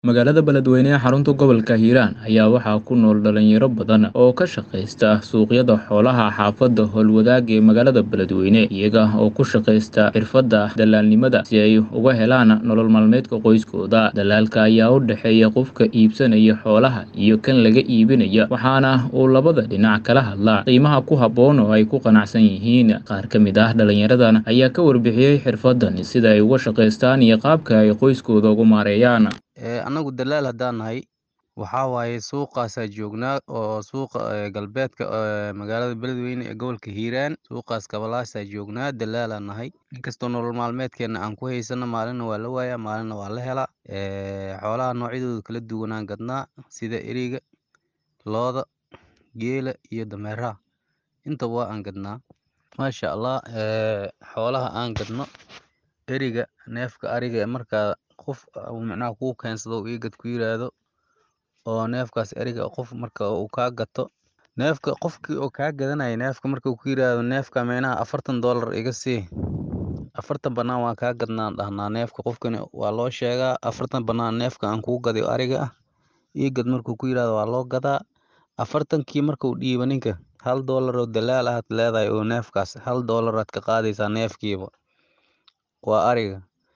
Magaalada Beledweyne ee xarunta gobolka Hiiraan ayaa waxaa ku nool dhalinyaro badan oo ka shaqaysta suuqyada xoolaha xaafadda Howlwadaag ee magaalada Beledweyne iyaga oo ku shaqaysta xirfadda dalaalnimada si ay uga helaan nolol maalmeedka qoyskooda. Dalaalka ayaa u dhexeeya qofka iibsanaya xoolaha iyo kan laga iibinaya waxaana uu labada dhinac kala hadlaa qiimaha ku habboon oo ay ku qanacsan yihiin. Qaar ka mid ah dhalinyaradan ayaa ka warbixiyay xirfaddan sida ay uga shaqaystaan iyo qaabka ay qoyskooda ugu maareeyaan. anagu dalaal haddaan nahay waxaa waaye suuqaasaa joognaa oo suuqa ee, galbeedka ee, magaalada beledweyne ee gobolka hiiraan suuqaas kabalaasaa joognaa dalaalaan nahay inkastoo nolol maalmeedkeena aan ku haysano maalina waa la waayaa maalina waa la helaa Ee, xoolaha noocyadooda kala duwanaan gadnaa sida eriga looda geela iyo dameeraha intaba waa aan gadnaa maasha allah ee, xoolaha aan gadno eriga neefka ariga ee markaa qof uu micnaha kuu keensado uu ii gad ku yiraahdo oo neefkaas eriga qof marka uu kaa gato neefka qofkii oo kaa gadanaya neefka marka uu ku yiraahdo neefka micnaha afartan doolar iga sii afartan bannaan waan kaa gadnaan dhahnaa neefka qofkani waa loo sheegaa afartan bannaan neefka aan kuu gaday oo ariga ah ii gad markuu ku yiraahdo waa loo gadaa afartankii marka uu dhiibo ninka hal doolar oo dalaal ahaad leedahay oo neefkaas hal doolaraad ka qaadaysaa neefkiiba waa ariga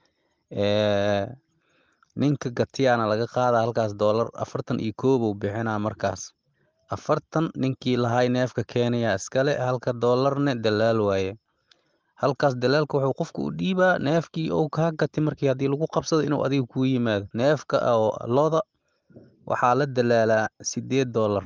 ee ninka gatiyaana laga qaadaa halkaas doolar afartan iyo koow buu bixinaa markaas afartan ninkii lahay neefka keenaya iskale halka doolarne dalaal waaye halkaas dalaalka wuxuu qofka u dhiibaa neefkii uu kaa gatay markii haddii lagu qabsado inuu adiga kuu yimaado neefka oo looda waxaa la dalaalaa sideed doolar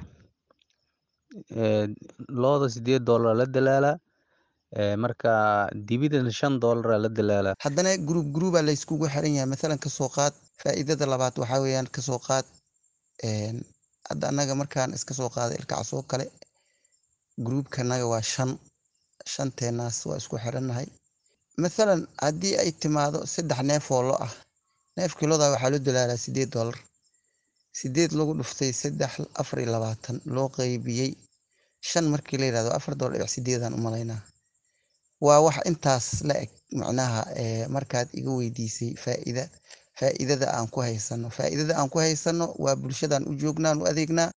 ee, looda sideed doolar la dalaalaa ee, marka dibidana shan doolar la dalaalaa haddana gruub gruubaa la iskugu xiran yahay mathalan kasoo qaad faa'iidada labaad waxaa weeyaan kasoo qaad een, hadda annaga markaan iska soo qaada ilkacaas oo kale gruubkanaga waa shan shanteenaas waa isku xirannahay mathalan haddii ay timaado saddex neef oo lo ah neefkii loda waxaa loo dalaalaa sideed doolar sideed lagu dhuftay saddex afar iyo labaatan loo qaybiyey shan markii la yidhahdo afar doolar dhibic sideedaan u malaynaa waa wax intaas la eg macnaha ee, markaad iga weydiisay faa'iida faa'iidada aan ku haysano faa'iidada aan ku haysano waa bulshadan u joognaan u adeegnaa